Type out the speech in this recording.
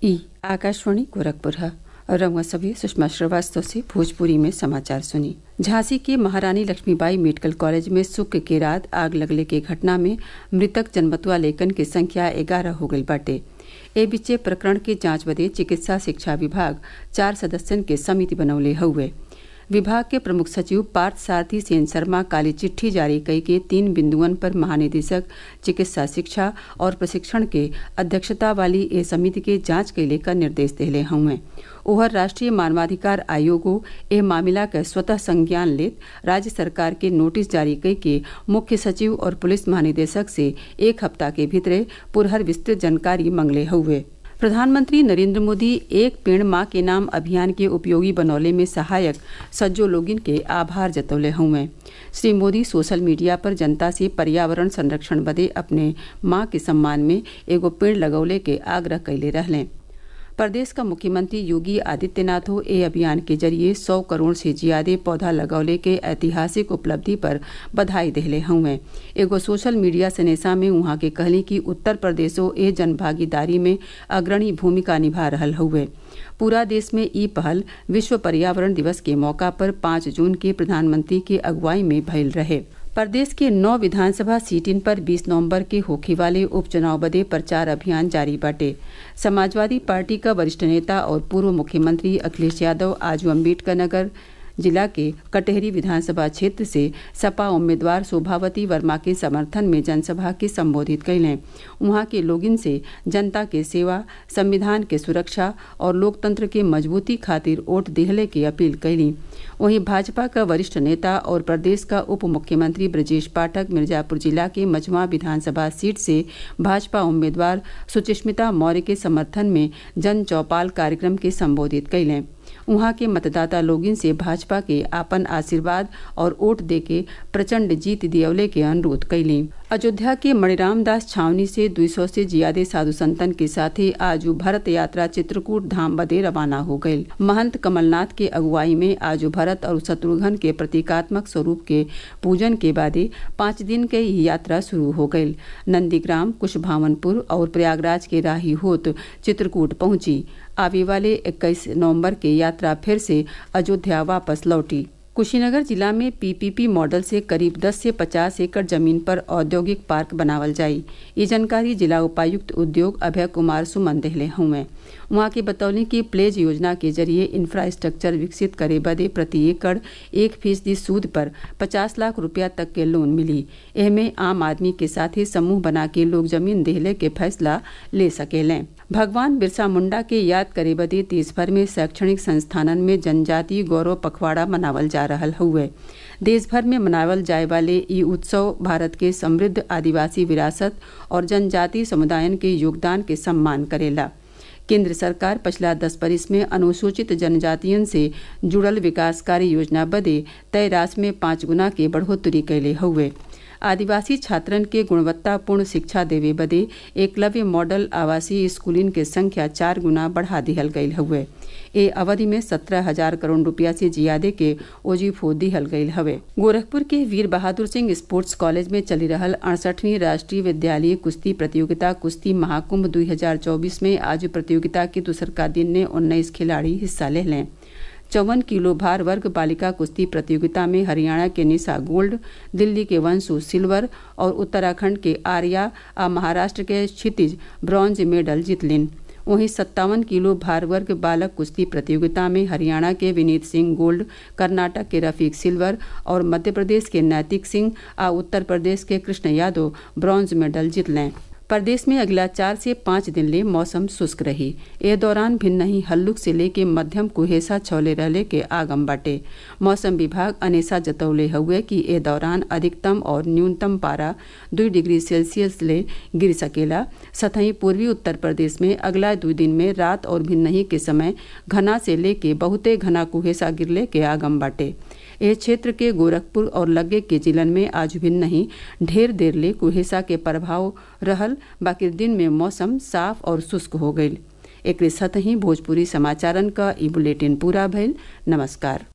ई आकाशवाणी गोरखपुर है और रंगा सभी सुषमा श्रीवास्तव से भोजपुरी में समाचार सुनी झांसी के महारानी लक्ष्मीबाई मेडिकल कॉलेज में शुक्र के रात आग लगले के घटना में मृतक जन्मतुआ लेकन की संख्या ग्यारह हो गई बाटे ए बीचे प्रकरण के जांच बदे चिकित्सा शिक्षा विभाग चार सदस्यन के समिति बनौले हुए विभाग के प्रमुख सचिव पार्थ सारथी सेन शर्मा काली चिट्ठी जारी कई के तीन बिंदुअन पर महानिदेशक चिकित्सा शिक्षा और प्रशिक्षण के अध्यक्षता वाली ए समिति के जांच के लेकर निर्देश दिले हुए ओहर राष्ट्रीय मानवाधिकार आयोगो ए मामला का स्वतः संज्ञान लेत राज्य सरकार के नोटिस जारी कई के मुख्य सचिव और पुलिस महानिदेशक से एक हफ्ता के भीतरे पुरहर विस्तृत जानकारी मंगले हुए प्रधानमंत्री नरेंद्र मोदी एक पेड़ माँ के नाम अभियान के उपयोगी बनौले में सहायक सज्जो लोगिन के आभार जतौले हुए श्री मोदी सोशल मीडिया पर जनता से पर्यावरण संरक्षण बदे अपने माँ के सम्मान में एगो पेड़ लगौले के आग्रह कैले रहले प्रदेश का मुख्यमंत्री योगी आदित्यनाथो ए अभियान के जरिए सौ करोड़ से ज्यादा पौधा लगौले के ऐतिहासिक उपलब्धि पर बधाई दिले हुए एगो सोशल मीडिया सनेसा में वहां के कहली कि उत्तर प्रदेशो ए जन भागीदारी में अग्रणी भूमिका निभा रहा हुए पूरा देश में ई पहल विश्व पर्यावरण दिवस के मौका पर पाँच जून के प्रधानमंत्री के अगुवाई में भयल रहे प्रदेश के नौ विधानसभा सीटिन पर 20 नवंबर के होखे वाले उपचुनाव बदे प्रचार अभियान जारी बाटे समाजवादी पार्टी का वरिष्ठ नेता और पूर्व मुख्यमंत्री अखिलेश यादव आज अम्बेडकर नगर जिला के कटहरी विधानसभा क्षेत्र से सपा उम्मीदवार शोभावती वर्मा के समर्थन में जनसभा के संबोधित कैलें वहां के लोगिन से जनता के सेवा संविधान के सुरक्षा और लोकतंत्र के मजबूती खातिर वोट दिहले की अपील कैली वहीं भाजपा का वरिष्ठ नेता और प्रदेश का उप मुख्यमंत्री ब्रजेश पाठक मिर्जापुर जिला के मझुआ विधानसभा सीट से भाजपा उम्मीदवार सुचिस्मिता मौर्य के समर्थन में जन चौपाल कार्यक्रम के संबोधित कैलें वहां के मतदाता लोगिन से भाजपा के आपन आशीर्वाद और वोट देके प्रचंड जीत दियवले के अनुरोध कैली अयोध्या के मणिराम दास छावनी से 200 से ज्यादा साधु संतन के साथ ही आज भरत यात्रा चित्रकूट धाम बदे रवाना हो गयी महंत कमलनाथ के अगुवाई में आज भरत और शत्रुघ्न के प्रतीकात्मक स्वरूप के पूजन के बाद पाँच दिन के यात्रा शुरू हो गयी नंदीग्राम कुशभावनपुर और प्रयागराज के राही होत चित्रकूट पहुंची आवे वाले 21 नवंबर के यात्रा फिर से अयोध्या वापस लौटी कुशीनगर जिला में पीपीपी मॉडल से करीब 10 से 50 एकड़ जमीन पर औद्योगिक पार्क बनावल जाई ये जानकारी जिला उपायुक्त उद्योग अभय कुमार सुमन देहले हुए वहां के बतौली कि प्लेज योजना के जरिए इंफ्रास्ट्रक्चर विकसित करे बदे प्रति एकड़ एक फीसदी सूद पर 50 लाख रुपया तक के लोन मिली एहमे आम आदमी के साथ ही समूह बना के लोग जमीन देहले के फैसला ले सकेलें भगवान बिरसा मुंडा के याद करे बदे देश भर में शैक्षणिक संस्थानन में जनजातीय गौरव पखवाड़ा मनावल जा रहा हुए देश भर में मनावल जाए वाले ये उत्सव भारत के समृद्ध आदिवासी विरासत और जनजातीय समुदायन के योगदान के सम्मान करेला केंद्र सरकार पिछला दस बरिस में अनुसूचित जनजातियन से जुड़ल विकास कार्य योजना बदे तय राशि में पाँच गुना के बढ़ोतरी कैले हुए आदिवासी छात्रन के गुणवत्तापूर्ण शिक्षा देवे बदे एकलव्य मॉडल आवासीय स्कूलिन के संख्या चार गुना बढ़ा दिहल गयल हुए ए अवधि में सत्रह हजार करोड़ रुपया से ज्यादा के ओजीफो दिहल गयल हवे गोरखपुर के वीर बहादुर सिंह स्पोर्ट्स कॉलेज में चली रहल अड़सठवीं राष्ट्रीय विद्यालय कुश्ती प्रतियोगिता कुश्ती महाकुंभ 2024 में आज प्रतियोगिता के दूसरका दिन ने उन्नीस खिलाड़ी हिस्सा ले लें चौवन किलो भार वर्ग बालिका कुश्ती प्रतियोगिता में हरियाणा के निशा गोल्ड दिल्ली के वंशु सिल्वर और उत्तराखंड के आर्या और महाराष्ट्र के क्षितिज ब्रॉन्ज मेडल जीतलिन वहीं सत्तावन किलो भार वर्ग बालक कुश्ती प्रतियोगिता में हरियाणा के विनीत सिंह गोल्ड कर्नाटक के रफीक सिल्वर और मध्य प्रदेश के नैतिक सिंह और उत्तर प्रदेश के कृष्ण यादव ब्रॉन्ज मेडल जीतलें प्रदेश में अगला चार से पाँच दिन ले मौसम शुष्क रही ए दौरान भिन्न ही हल्लुक से लेके मध्यम कुहेसा छौले रहले के आगम बाटे मौसम विभाग अनेसा जतौले हुए कि ए दौरान अधिकतम और न्यूनतम पारा दो डिग्री सेल्सियस ले गिर सकेला सतही पूर्वी उत्तर प्रदेश में अगला दो दिन में रात और भिन्न के समय घना से लेके बहुते घना कुहेसा गिरले के आगम बाटे यह क्षेत्र के गोरखपुर और लगे के जिलन में आज भी नहीं ढेर देर ले कुहेसा के प्रभाव रहल बाकी दिन में मौसम साफ और शुष्क हो गई एक साथ ही भोजपुरी समाचारन का ई बुलेटिन पूरा भइल नमस्कार